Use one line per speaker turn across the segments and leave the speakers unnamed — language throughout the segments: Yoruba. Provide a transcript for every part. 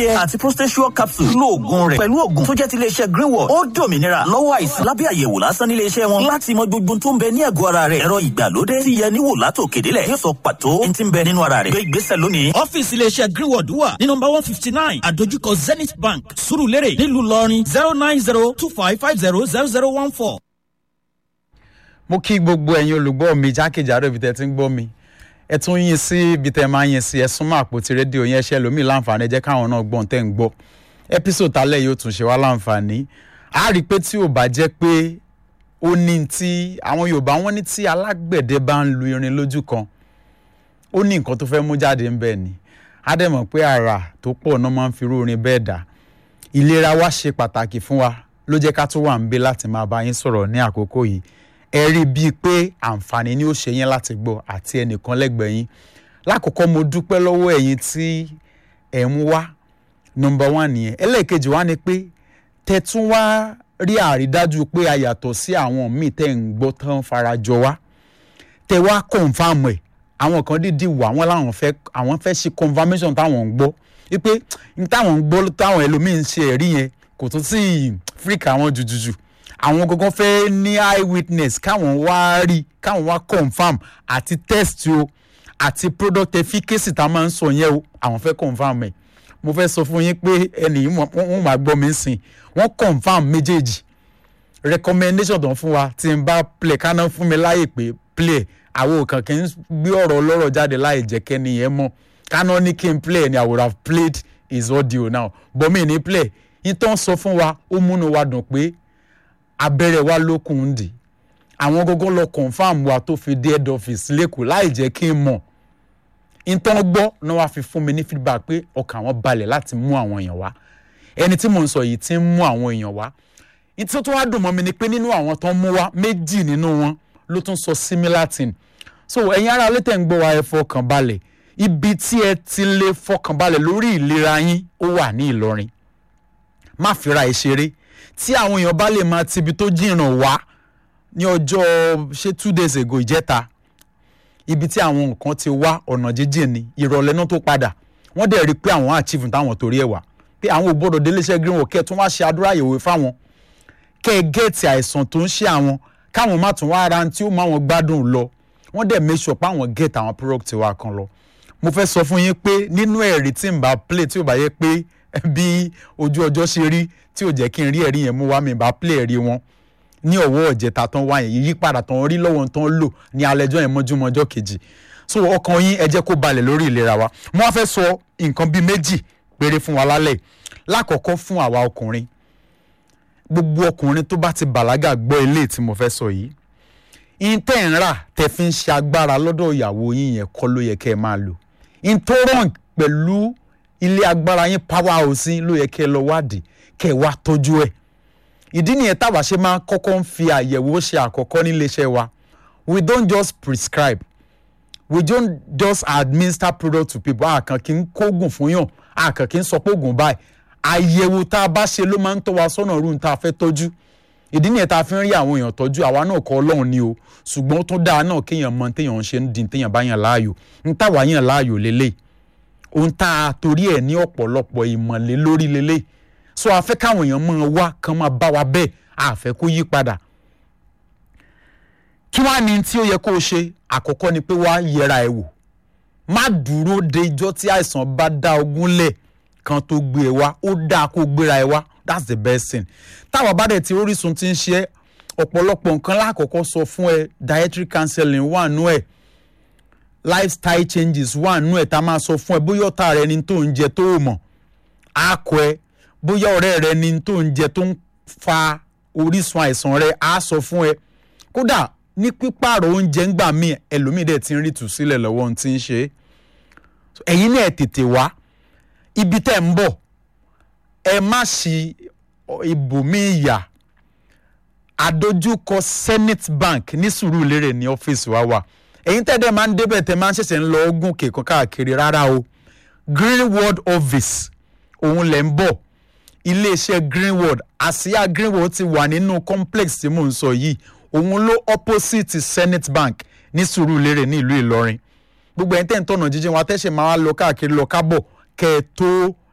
àti prostate capsule lo oògùn rẹ̀ pẹ̀lú oògùn tó jẹ́ ti iléeṣẹ́ greenwood ó dòmìnira lọ́wọ́ àìsàn lábẹ́ àyẹ̀wò lásán nílé iṣẹ́ wọn láti mọ gbogbo tó ń bẹ ní ẹ̀gọ́ ara rẹ̀ ẹ̀rọ ìgbàlódé ti yẹ níwò látò kédélẹ̀ yóò sọ pàtó ní ti ń bẹ nínú ara rẹ̀ gbé ìgbésẹ̀ lónìí.
ọ́fíìsì iléeṣẹ́ greenwood wà ní nọmba one fifty nine àdójúkọ zenith bank surulere nílùú ìlọrin zero nine zero two five five zero zero zero one four.
mo kí gbogbo ẹ̀yin olùgbọ́ mi jákèjádò ibi tẹ́ ti ń gbọ́ mi ẹ tún yín sí ibi tẹ́ máa yín sí ẹ súnmọ́ àpótí rédíò yẹn ṣe lómi láǹfààní ẹ jẹ́ káwọn náà gbọ́n tẹ́ ń gbọ́ episode tálẹ̀ yóò tún ṣe wá láǹfààní a rí i pé tí ò bá jẹ́ pé ó ní tí àwọn yorùbá wọn ní tí alágbẹ̀dẹ bá ń lu irin lójú kan ó ní nǹkan tó fẹ́ mú jáde ń bẹ̀ ni á dẹ̀ mọ̀ pé àrà tó pọ̀ náà máa ń fi irú orin bẹ́ẹ̀ dà ìlera wa ṣe pàtàkì fún wa ló jẹ́ ká tó wà ń bẹ láti máa bá yín sọ̀rọ̀ ní àkókò yìí ẹ rí bíi pé àǹfààní ni ó ṣe yín láti gbọ́ àti ẹnìkan lẹ́gbẹ̀ẹ́ yín lákòókò mo dúpẹ́ lọ́wọ́ ẹ̀yin tí ẹ̀ ń wá nọmba one nìyẹn ẹlẹ́ẹ̀kejì wá ni pé tẹ̀tún wá rí àrídájú pé a yàtọ̀ sí àwọn míì tẹ̀ ń gbọ́ tán farajọ wá tẹ̀ wá kọ̀ǹfàmù ẹ̀ àwọn kan dídì wà wọ́n láwọn fẹ́ àwọn fẹ́ ṣe confirmation táwọn ń gbọ́ wípé táwọn ń gbọ́ táwọn ẹlòmíì ń ṣe ẹ̀rí yẹn kò tún sí fíríkà àwọn jùjùjù àwọn gangan fẹ́ ní eye witness káwọn wá rí káwọn wá confam àti test o àti product efficacy tá a máa ń sọ yẹn o àwọn fẹ́ confam ẹ̀ mo fẹ́ sọ fún yín pé ẹnì yìí wọ́n máa gbọ́ mi sìn wọ́n confam méjèèjì recommendation tó ń fún wa tí n bá play káná fún mi láyè pé play àwọn òkàn kì í gbé ọ̀rọ̀ ọlọ́rọ̀ jáde láì jẹ́ kẹ́ni yẹn mọ̀ káná ní kí n play ni i would have played his audio now but mi ní play yín tó ń sọ fún wa ó múnú wa dùn pé abẹ́rẹ́ wa lókun ń dì àwọn gógó lọ confam wa tó fi dé head office lẹ́kọ̀ọ́ láì jẹ́ kí n mọ̀ ìtàn gbọ́ náà wàá fi fún mi ní feedback pé ọkàn àwọn balẹ̀ láti mú àwọn èèyàn wá ẹni tí mò ń sọ yìí ti ń mú àwọn èèyàn wá ìtí tó wá dùn mọ́ mi ni pé nínú àwọn tó ń mú wá méjì nínú wọn ló tún sọ similar thing so ẹ̀yin ará létẹ̀ ń gbọ́ wa ẹ fọkàn balẹ̀ ibi tí ẹ ti lè fọkàn balẹ̀ lórí ìlera yín ó wà ní Ìlọrin má fira ẹ ṣeré tí àwọn èèyàn bá lè máa tibi tó jìnnà wá ní ọjọ́ ṣé two days ago ìjẹta ibi tí àwọn nǹkan ti wá ọ̀nà jíjìn ni ìrọ̀lẹ́ náà tó padà wọ́n dẹ̀ rí i pé àwọn achieve táwọn torí ẹ̀ wá pé àwọn ò gbọ́dọ̀ déléṣẹ́ greenwood kẹ́ ẹ̀ tún wá ṣe àdúrà ìyẹ̀wò fáwọn kẹ́ ẹ gẹ́ẹ̀tì àìsàn tó ń ṣe àwọn káwọn má tún wá ara tí ó máa wọn gbádùn lọ wọ́n dẹ̀ make sure pé àwọn gẹ́ẹ̀tì àwọn product wa kan lọ mo fẹ́ sọ fún yín pé nínú ẹ̀rí tí n bá play tí ò bá yẹ pé bí ojú ọjọ́ ṣe rí tí ò jẹ́ kí n rí ẹ̀rí yẹn mú wá mi bá play ẹ̀rí wọn ní ọ̀wọ́ ọ̀jẹ̀ta tán wá yẹn yípadà tán rí lọ́wọ́ tán lò ní alẹ́jọ́ yẹn mọ́júmọ́ ọjọ́ kejì so ọkàn yín ẹ jẹ́ kó balẹ̀ lórí ìlera wa mo wá fẹ́ sọ nǹkan bíi méjì péré fún wa lálẹ́ lákọ̀ọ́kọ́ fún àwa ọkùnrin gbogbo ọkùnrin tó bá ti bàlágà gbọ́ ilé tí mo fẹ́ sọ yìí intẹ́ ń rà tẹ́ fi ń ṣe agbára lọ́dọ̀ ìyàwó yín yẹn kọ́ ló yẹ kẹ́ ẹ máa lò intolerant pẹ̀lú ilé agbára yín power house ló yẹ kẹ́ ẹ lọ wádìí kẹ́ ẹ wá tọ́jú ẹ̀ ìdí nìyẹn táwa ṣe máa kọ́kọ́ ń fi àyẹ̀wò ṣe àkọ́kọ́ níléeṣẹ́ wa we don't just prescribe we don't just administer product to people àkàn kì í kóògùn fún yàn àkàn kì í sọ pé oògùn báyìí àyẹ̀wò tá a bá ṣe ló máa ń tọ́ wa sọ́nà rúun tá a fẹ́ tọ́jú ìdí nìyẹn tá a fi ń rí àwọn èèyàn tọ́jú àwa náà kọ́ ọlọ́run ni o ṣùgbọ́n ó tún dáa náà kéèyàn mọ téèyàn ń ṣe ń di téèyàn bá yàn láàyò ń táwa yàn láàyò lélẹ̀ ohun tá a torí ẹ̀ ní ọ̀pọ̀lọpọ̀ ìmọ̀lẹ́ lórí lélẹ̀ so a fẹ́ káwọn èèyàn máa wá kán máa bá wa bẹ́ẹ̀ a fẹ́ kó yí padà kí wàá ní tí ó yẹ kó o ṣe àkọ́kọ́ ni pé wàá yẹra ẹ wò má dúró de ijọ́ tí àìsàn bá dá ogún lẹ̀ kan tó gbé ẹ wá ó dáa kó gbéra ẹ wá that's the best thing táwa bá dẹ̀ tí orísun ti ń ṣe ọ̀pọ̀lọpọ̀ nǹkan lákọ̀ọ́kọ́ sọ fún ẹ dietary counseling wà nú ẹ̀ lifestyle changes wà nú ẹ̀ tá a máa sọ fún ẹ bóyá ọ̀tá rẹ ni tó ń jẹ tó o mọ̀ á kọ ẹ bóyá ọ̀rẹ́ rẹ ni tó ń jẹ tó ń fa orísun àìsàn rẹ á sọ fún ẹ kódà ní pípààrọ̀ oúnjẹ ńgbà míì ẹlòmíì dẹ̀ ti ń rí tùsílẹ̀ lọ́wọ́ ohun tí ń ṣe é ẹ̀yin náà tètè wá ibi tẹ́ ń bọ̀ ẹ má ṣi ibòmíì yà àdójúkọ Zenith Bank ní Sùúrùlérè ní ọ́fíìsì wa wà ẹ̀yin tẹ́ dẹ̀ máa ń débẹ̀ tẹ́ máa ń ṣẹ̀ṣẹ̀ ń lọ ogún kẹ̀kọ́ káàkiri rárá o Greenwood office òun lẹ̀ ń bọ̀ iléeṣẹ́ Greenwood àsíá Greenwood ti wà nínú complex tí mò ń sọ yìí òun ló opposite Zenith Bank ní Sùúrùlérè ní ìlú Ìlọrin gbogbo ẹ̀yin tẹ́ ń tọ̀nà jíjìn wa tẹ́sẹ̀ máa wá lọ káàkiri lọ kábọ̀ kẹ́ ẹ tó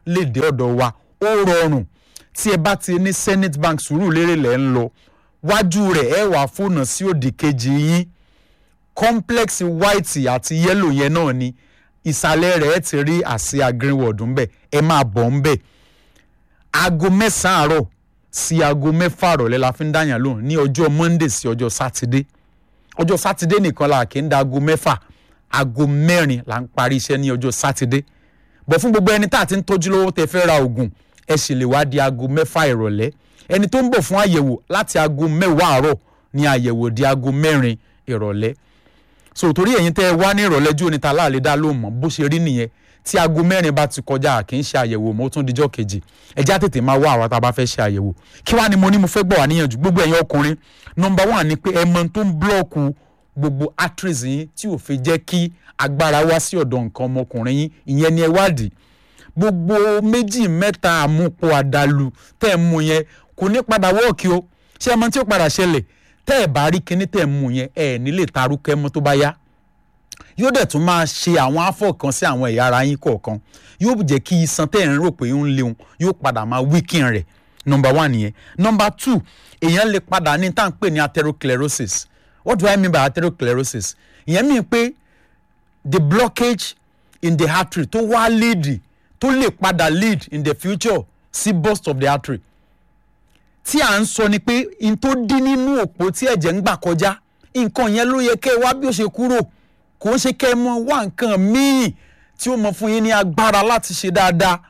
lè dé ọ̀dọ̀ wa ó rọrùn tí ẹ bá ti ní Zenith Bank Sùúrùlérè lẹ́ ń lọ wájú rẹ̀ ẹ wà fóònù sí òdì kejì yín complex white àti yellow yẹn náà ni ìsàlẹ̀ rẹ̀ ẹ ti rí àsíá greenwood ńbẹ̀ ẹ máa bọ̀ ńbẹ̀ aago mẹ́sàn-án àárọ̀ sí aago mẹ́fà àrọ̀lẹ́ la fi ń dáyàn lóhùn ní ọjọ́ monday sí ọjọ́ sátidé ọjọ́ sátidé nìkan la kì í da aago mẹ́fà aago mẹ́rin la ń parí iṣẹ́ ní ọjọ́ sátidé bọ̀ fún gbogbo ẹni tá a ti ń tọ́jú lọ́wọ́ tẹ fẹ́ ra oògùn ẹ sì lè wá di aago mẹ́fà ìrọ̀lẹ́ ẹni tó ń bọ̀ fún àyẹ̀wò láti aago mẹ́wàá àárọ̀ ní àyẹ̀wò di aago mẹ́rin ìrọ̀lẹ́ so torí ẹ̀yin tẹ́ ẹ wá ní ìrọ̀lẹ́ jó níta láàlẹ́ dá ló mọ̀ bó ṣe rí nìyẹn tí aago mẹ́rin bá ti kọjá kì í ṣe àyẹ̀wò mọ́ ó tún dijọ́ kejì ẹjẹ́ àtètè máa wá àwa tá a bá fẹ́ ṣe àyẹ̀wò kí wàá ni mo ní mo fẹ́ gbọ́ wá níyànjú gbogbo ẹ̀yin ọkùnrin nọmba one ni pé ẹ mọ tó ń blọ́ọ̀kù gbogbo arteries yín tí ò fi jẹ́ kí agbára wá sí ọ̀dọ̀ nǹkan ọmọkùnrin yín ìyẹn ni ẹ wádìí gbogbo méjì mẹ́ta àmupọ̀ àdàlù tẹ́ ẹ mú yẹn kò ní padà wọ́ọ̀kì o ṣé ẹ mọ tí ó padà ṣẹlẹ̀ tẹ́ ẹ bá rí kinní tẹ́ ẹ mú yẹn ẹ ní lè tarúkẹ́ mọ́ tó bá yá yóò dẹ̀ tún máa ṣe àwọn afọ kan sí àwọn ẹ̀yà ara yín kọ̀ọ̀kan yóò jẹ́ kí iṣan tẹ́ ẹ̀ ń rò pé ó ń léun yóò padà máa weaken rẹ̀ number one nìyẹn number two èèyàn lè padà ní tá à ń pè ní atherosclerosis what do I mean by atherosclerosis ìyẹn mi pé the blockage in the artery tó wá lead tó lè padà lead in the future sí burst of the artery tí à ń sọ ni pé n tó dín nínú òpó tí ẹ̀jẹ̀ ń gbà kọjá nǹkan yẹn ló yẹ kẹ́ ẹ wá bí ó ṣe kúrò kò ń ṣe kẹ́ ẹ mọ wá nǹkan míì tí ó mọ fún yín ní agbára láti ṣe dáadáa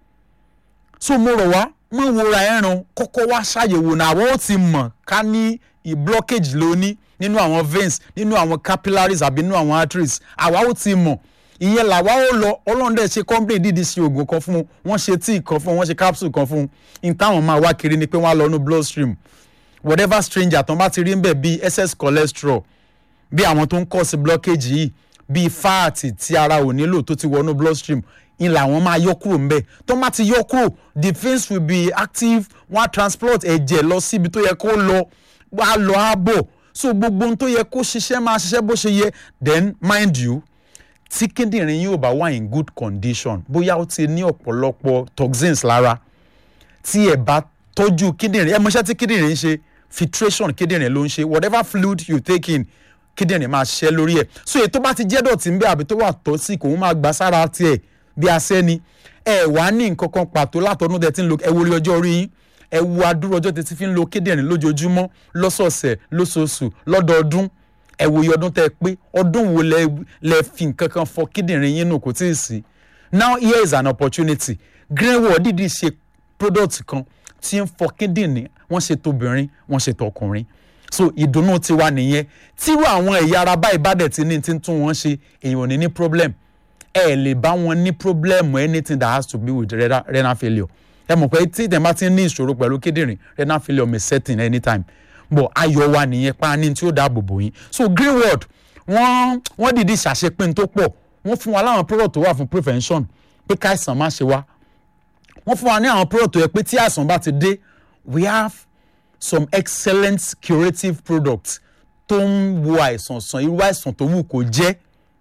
so mo rọ̀ wá mọ̀ wòra ẹran kọ́kọ́ wá ṣàyẹ̀wò náà àwọn ó ti mọ̀ ká ní blockage lóní nínú àwọn veins nínú àwọn capillaries àbí nínú àwọn arteries àwa ó ti mọ̀ ìyẹn làwa ó lọ ọlọ́run dẹ̀ ṣe company dídí ṣe oògùn kan fún un wọ́n ṣe tíì kan fún un wọ́n ṣe capsule kan fún un ní táwọn máa wá kiri ni pé wọ́n á lọ inú bloodstream whatever stranger tán bá ti rí ń bẹ̀ bíi excess cholesterol bí àwọn tó ń kọ́ sí blockage yìí bíi fáàtì tí ara ò nílò tó ti wọnú bloodstream ń làwọn máa yọ kúrò ńbẹ̀ tó má ti yọ kúrò the veins will be active wọ́n á transport ẹ̀jẹ̀ lọ síbi tó yẹ kó lọ wọ́n á lọ á bọ̀ so gbogbo ohun tó yẹ kó ṣiṣẹ́ máa ṣiṣẹ́ bó ṣe yẹ then mind you tí kíndìnrín yóò bá wà in good condition bóyá ó ti ní ọ̀pọ̀lọpọ̀ toxins lára tí ẹ bá tọ́jú kíndìnrín ẹ mọṣẹ́ tí kíndìnrín ń ṣe filtration kíndìnrín ló ń ṣe whatever fluid you take in kíndìnrín máa ṣiṣẹ́ lórí ẹ̀ so èyí tó bá ti jẹ́ dọ̀tí ń bẹ àbí tó wà tọ́sí kò ń máa gbà sára tiẹ̀ bí asẹ́ni ẹ wá ní nǹkan kan pàtó látọdún tẹ ti ń lo ẹ wo orí ọjọ́ orí yín ẹ wo adúrú ọjọ́ tẹ ti fi ń lo kíndìnrín lójoojúmọ́ lọ́sọ̀ọ̀sẹ̀ lóṣooṣù lọ́dọọdún ẹ wo iye ọdún tẹ pé ọdún wo lẹ lẹ fi nǹkan kan fọ kíndìnrín yín nù kò tí ì sí now here is an opportunity greenwood dìde ṣe product kan tí ń fọ kíndìnrín wọ́n ṣe tóbìnrin wọ́n ṣe tọkùnrin so ìdùnnú tiwa nìyẹn tírú àwọn ẹ̀yà ara báyìí bá dẹ̀ ti ní ti ń tún wọn ṣe èèyàn ò ní ní problem ẹ lè bá wọn ní problem anything that has to be with renal, renal failure ẹ mọ̀ pé tí ìtẹ̀ bá ti ní ìṣòro pẹ̀lú kíndìnrín renal failure may set in anytime bọ̀ ayọ̀ wa nìyẹn pa ní tí ó dáàbò bò yín so greenwood wọ́n wọ́n dìde ṣàṣepín tó pọ̀ wọ́n fún wa láwọn product tó wà fún prevention pé káìsàn má ṣe wá wọ́n fún wa ní àwọn product tó yẹ pé tí àìsàn bá ti dé we have some excellent curative products tó ń wo àìsàn sàn irú àìsàn tó wù kó jẹ́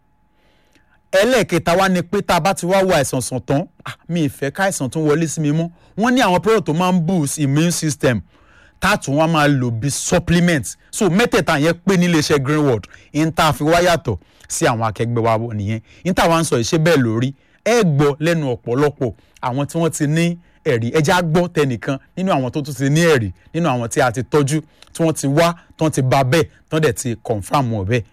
ẹlẹ́ẹ̀kẹta wá ni pé tá a bá ti wá wo àìsàn sàn tán mi ìfẹ́ káìsàn tó wọlé sí mi mọ́ wọ́n ní àwọn product tó máa ń boost immune system táàtún wọn máa lò bí supplement so mẹ́tẹ̀ẹ̀ta yẹn pé níléeṣẹ́ greenwood ń tá a fi wá yàtọ̀ sí àwọn akẹgbẹ́ wa nìyẹn ń tá a wá ń sọ ìṣe bẹ́ẹ̀ lórí ẹ gbọ́ lẹ́nu ọ̀pọ̀lọpọ̀ àwọn tí wọ́n ti ní ẹ̀rí ẹja gbọ́ tẹnìkan nínú àwọn tó tún ti ní ẹ̀rí nínú àwọn tí a ti tọ́jú tí wọ́n ti wá tí wọ́n ti bá bẹ́ẹ̀ tí wọ́n dẹ̀ ti confam wọn bẹ́ẹ̀.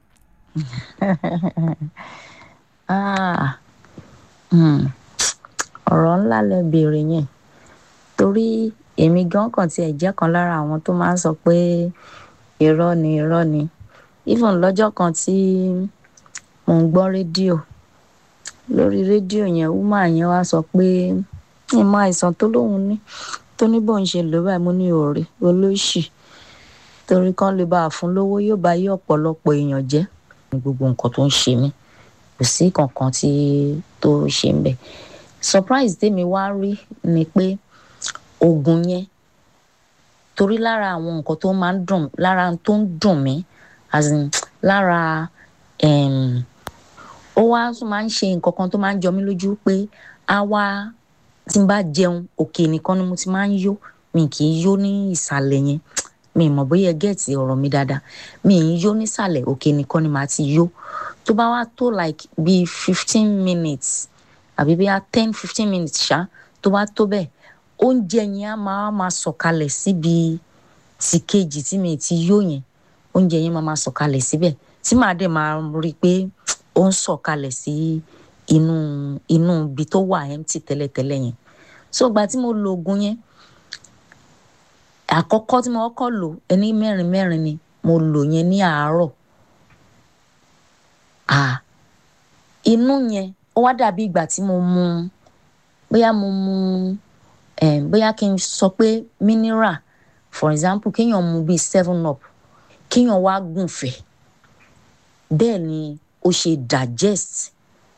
ọ̀rọ̀ ńlá lẹ béèrè yẹn torí èmi gan kàn tiẹ̀ jẹ́ kan lára àwọn tó máa ń sọ pé irọ́ ni irọ́ ni even lọ́jọ́ kan tí mò ń gbọ́ rédíò lórí rédíò yẹn woman yẹn wá sọ pé ìmọ̀ àìsàn tó lóun ní tó ní bóun ṣe lò báyìí mo ní òòrè olóṣì torí kan lè bá a fún lówó yóò bá yí ọ̀pọ̀lọpọ̀ èèyàn jẹ́ ní gbogbo nǹkan tó ń ṣe mí kò sí kankan tí tó ṣe ń bẹ̀ surprise tèmi wá rí ni pé oògùn yẹn torí lára àwọn nǹkan tó máa ń dùn lára tó ń dùn mí as in lára ó wá máa ń ṣe nǹkan kan tó máa ń jọ mí lójú pé á wá tí n bá jẹun òkè nìkan ni mo ti máa ń yó mi kì í yó ní ìsàlẹ̀ yẹn mi mọ̀ bóyá ẹ gẹ́ẹ̀tì ọ̀rọ̀ mi dáadáa mi ì yó nísàlẹ̀ òkè nìkan ni màá ti yó tó bá wá tó like bíi fifteen minutes àbí bíi ten fifteen minutes ṣá tó bá tó bẹ́ẹ̀ oúnjẹ yẹn á máa máa sọ̀kalẹ̀ síbi ti kejì tí mi ti yó yẹn oúnjẹ yẹn máa máa sọ̀kalẹ̀ síbẹ̀ tí màá dẹ̀ máa rí i pé ó ń sọ̀kalẹ̀ sí inú inú ibi tó wà empty tẹ́lẹ̀tẹ́lẹ̀ yẹn so ìgbà tí mo lo oògùn yẹn àkọ́kọ́ tí mo kọ́kọ́ lò ẹni mẹ́rin mẹ́rin ni mo lò yẹn ní àárọ̀ à inú yẹn ó wá dàbí ìgbà tí mo mu bóyá mo mu eh, bóyá kí n sọ pé mineral for example kéèyàn mu bíi seven up kéèyàn wá gùnfẹ̀ bẹ́ẹ̀ ni ó ṣe digest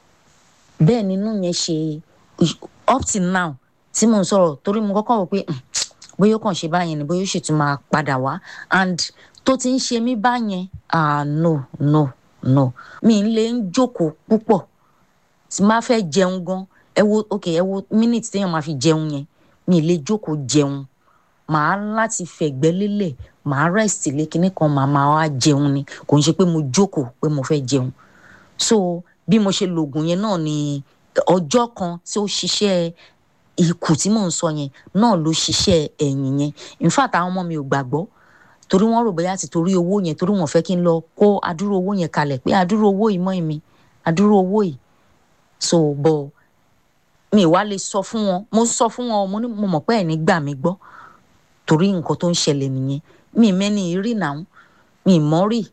bẹ́ẹ̀ ni inú yẹn ṣe up till now tí mo ń sọ̀rọ̀ torí mo kọ́kọ́ wò pé bóyá ó kàn ṣe báyẹn ni bóyá ó sì tún máa padà wá and tó ti ń ṣe mí báyẹn ah no no no mi ń lè ń jókòó púpọ̀ tí máa fẹ́ jẹun gan ẹ wo ok ẹ wo minute téèyàn máa fi jẹun yẹn mi lè jókòó jẹun màá láti fẹ̀gbẹ́ lélẹ̀ màá rest lé kinní kan màá máa wá jẹun ni kò ń ṣe pé mo jókòó pé mo fẹ́ jẹun so bí mo ṣe lògùn yẹn náà ni ọjọ́ kan tí ó ṣiṣẹ́ ikù tí mò ń sọ yẹn náà ló ṣiṣẹ́ ẹ̀yìn yẹn in fact àwọn ọmọ mi ò gbàgbọ́ torí wọ́n rò bóyá ti torí owó yẹn torí wọ́n fẹ́ kí n lọ kó adúrú owó yẹn kalẹ̀ pé adúrú owó yìí mọ́ mi adúrú owó yìí so bọ̀ mi wá lè sọ fún wọn mo sọ fún wọn mo ní mo mọ̀ pé ẹ̀ ní gbà mí gbọ́ torí nǹkan tó ń ṣẹlẹ̀ nìyẹn mi mẹ́ni rí náà mi mọ́ rí.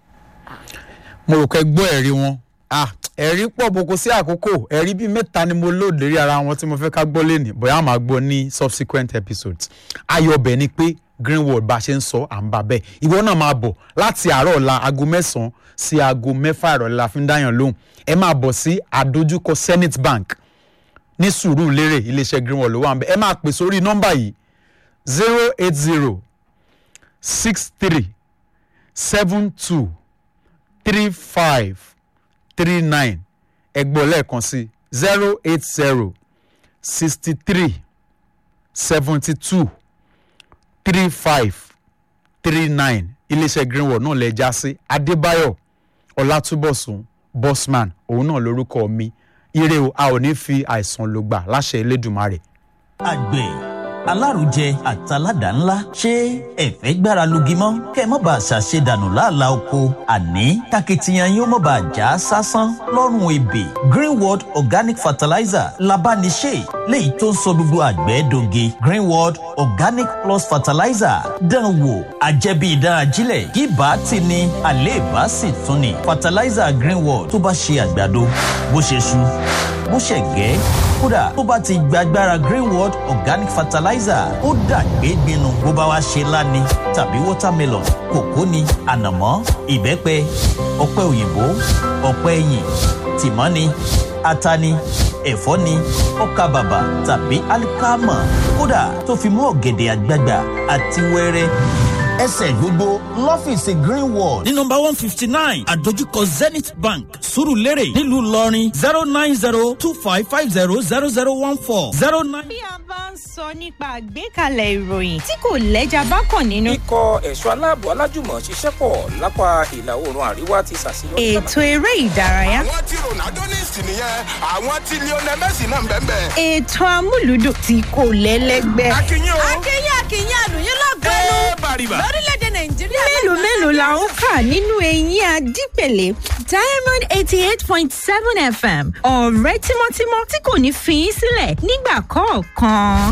mo rò pé gbọ́ ẹ̀rí wọn ah ẹ̀rí pọ̀ boko sí àkókò ẹ̀rí bíi mẹ́ta ni mo lóde rí ara wọn tí mo fẹ́ ká gbọ́ lẹ́nìí bóyá màá gbọ́ ní subsequent episodes ayọ̀ ọbẹ̀ ni pé greenwood bá a ṣe ń sọ à ń bá bẹ́ẹ̀ ìwọ náà máa bọ̀ láti àárọ̀ ọ̀la aago mẹ́sàn-án sí aago mẹ́fà ìrọ̀lẹ́ la fi ń dáyàn lóhùn ẹ máa bọ̀ sí àdójúkọ Zenith Bank ní Sùúrùlérè iléeṣẹ́ greenwood ló wà ń bẹ̀ ẹ máa pè sórí nọ́mbà yìí zero eight zero six three seven two three five three nine ẹgbọ́n lẹ́ẹ̀kan sí zero eight zero sixty three seventy two three five three nine iléeṣẹ́ greenwood náà lè já sí adébáyọ̀ ọlátúbọ̀sùn bosman òun náà lórúkọ mi ire o a ò ní fi àìsàn lò gbà láṣẹ elédùnmarè.
àgbẹ̀ alárùjẹ àtàládà ńlá ṣé ẹ̀fẹ́ gbára lugi mọ́ kẹ́ ẹ má bàa ṣàṣedànù láàlá oko àní takitiyan yóò má bàa já sásán lọ́rùn ebè greenworld organic fertilizer labániṣe léyìí tó ń sọ gbogbo àgbẹ̀ doge greenworld organic plus fertilizer dán wò àjẹbí ìdán ajílẹ̀ kí bá ti ní àléèbá sì tún ni fertilizer greenworld tó bá ṣe àgbàdo bó ṣe ṣu bó ṣe gẹ́ kódà tó bá ti gbàgbára greenworld organic fertilizer ó dàgbé gbinu bó bá wá ṣe láni tàbí watermelon kòkó ni ànàmọ́ ìbẹ́pẹ ọ̀pẹ òyìnbó ọ̀pẹ ẹ̀yìn tìmọ́ ni ata ni ẹ̀fọ́ ni ọkà bàbà tàbí alikama kódà tó fi mú ọ̀gẹ̀dẹ̀ àgbagbà àti wẹ́rẹ́ ẹsẹ̀ gbogbo lọ́fíìsì greenwall.
ní nọmba one fifty nine àdójúkọ zenith bank surulere nílùú ìlọrin zero nine zero two five five zero zero zero one four zero nine.
bí a bá ń sọ nípa àgbékalẹ̀ ìròyìn tí kò lẹ́jà bá kàn nínú.
ikọ̀ ẹ̀ṣọ́ aláàbò alájùmọ̀ ṣiṣẹ́ pọ̀ lápá ìlà oòrùn àríwá ti ṣàṣeyọrí.
ètò eré ìdárayá.
àwọn tí ronaldo ní ìsìn nìyẹn àwọn tí lionel messi náà ń bẹ́ẹ̀ bẹ́ẹ̀.
ètò amúlùdùn tí kò lẹ́lẹ́gbẹ́.
akínyìn o.
akínyìn akínyìn àlùyìn lọ́gọ́nù
ẹ bàrìbà.
lórílẹ̀‐èdè nàìjíríà.
mélòó mélòó la ń kà nínú eyín adípèlé diamond eighty eight point seven fm ọ̀rẹ́ tímọ́tímọ́ tí kò ní fi í sílẹ̀ nígbà kọ̀ọ̀kan.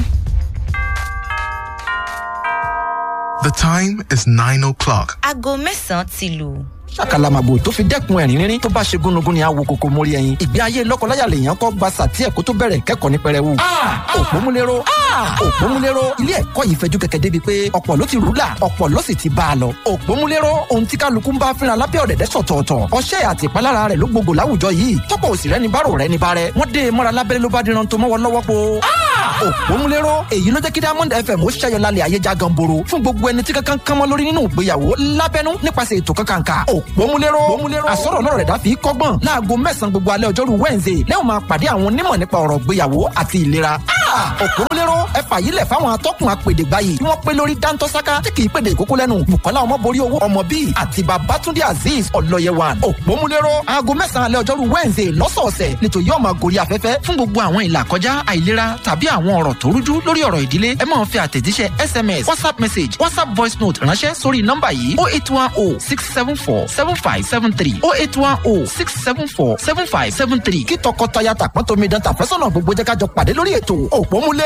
The time is nine o'clock.
aago mẹ́sàn-án ti lù.
ṣàkàlàmàgbò tó fi dẹ́kun ẹ̀rín rírín tó bá ṣe gúnugún ni àwo kòkó mórí ẹyin ìgbé ayé lọ́kọláya lèèyàn kọ́ gba sàtí ẹ̀kọ́ tó bẹ̀rẹ̀ kẹ́kọ̀ọ́ ní pẹrẹwu. òpómúlérò òpómúlérò ilé ẹ̀kọ́ yìí fẹjú kẹ̀kẹ́ débi pé ọ̀pọ̀ ló ti rúlà ọ̀pọ̀ ló sì ti bá a lọ. òpómúlérò ohun tí kálukú ń bá fínra lábẹ́ ọ̀dẹ̀dẹ̀ sọ̀tọ̀ọ̀tọ̀ ọṣẹ́ àti ìpalára rẹ̀ ló gbogbo láwùjọ yìí tọ́pọ̀ òsì rẹ́ni bárò rẹ́ni bárẹ́ wọ́n dé e mọ́ra lábẹ́rẹ́ ló bá díran tó mọ́wọ́ lọ́wọ́ po. òpómúlérò èyí ló jẹ́ kí diamond fm ó ṣẹ́yọ lálẹ́ ayé já ganboro fún gbogbo ẹni tí kankan kan mọ́ lórí nínú ìgbéyàwó lábẹ́nú nípasẹ̀ ètò kankanka òpómúlérò àsọ̀rọ̀ náà rẹ̀ dá fi kọ́gbọ́n láago mẹ́sàn-án gbogbo alẹ́ ọjọ́rú wednesday lẹ́wọ̀n máa pàdé àwọn onímọ̀ nípa ọ̀rọ̀ ìgbéyàwó àti ìlera. òpómúléró ẹ fàyílẹ̀ fáwọn atọ́kùn apèdègbà yìí tí wọ́n pé lórí dáńtọ́sáká tí kì í pèdè ìkókó lẹ́nu bukola ọmọborí owó ọmọ bíi àti babatunde azeez ọlọ́yẹwàn òpómúléró aago mẹ́sàn-án alẹ́ ọjọ́rú wednesday lọ́sọ̀ọ̀sẹ̀ nítorí yóò máa gorí afẹ́fẹ́ fún gbogbo àwọn ìlà kọjá àìlera tàbí àwọn ọ̀rọ̀ tó rújú lórí ọ̀rọ̀ ìdílé ẹ máa fi àtẹ̀jíṣẹ́ sms whatsapp message whatsapp voice note ránṣẹ́ sórí nọ́mbà yìí oh eight one oh six seven four seven five seven three oh eight one oh six seven four seven five seven three kí tọkọtaya tàpọ́n tómi dán tàfẹ́sọ̀nà gbogbo jẹ́ ká jọ pàdé lórí ètò òpómúlé